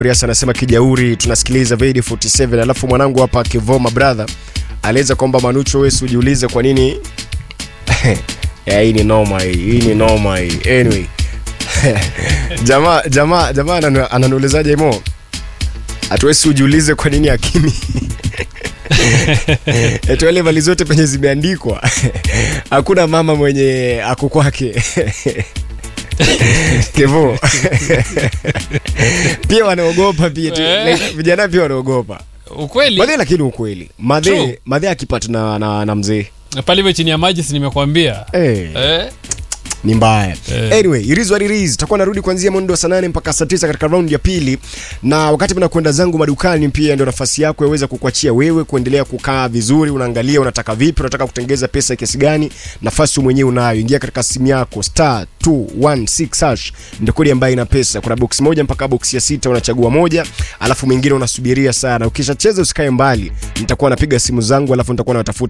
Rias anasema kijauri tunasikiliza Vedi 47 alafu mwanangu hapa Kivoma brother aliweza kwamba Manucho wewe ujiulize kwa nini ya hii ni noma hii hii ni noma hii anyway jamaa jamaa jamaa ananu- ananiulizaje mo hatuwezi ujiulize kwa nini akimi eti wale mali zote penye zimeandikwa hakuna mama mwenye ako kwake kevo pia wanaogopa pia tu- Eh. like, vijana pia wanaogopa ukweli madhe lakini ukweli madhe True. madhe akipata na, na, na mzee pale hivyo chini ya maji si nimekwambia hey. eh? ni mbaya Eh. anyway it is what it is takuwa narudi kuanzia mwendo wa saa nane mpaka saa tisa katika raundi ya pili na wakati mna kwenda zangu madukani pia ndio nafasi yako yaweza kukuachia wewe kuendelea kukaa vizuri unaangalia unataka vipi unataka kutengeza pesa kiasi gani nafasi wewe mwenyewe unayo ingia katika simu yako star 216 hash ndio kodi ambayo ina pesa kuna box moja mpaka box ya sita unachagua moja alafu mwingine unasubiria sana ukishacheza usikae mbali nitakuwa napiga simu zangu alafu nitakuwa nawatafuta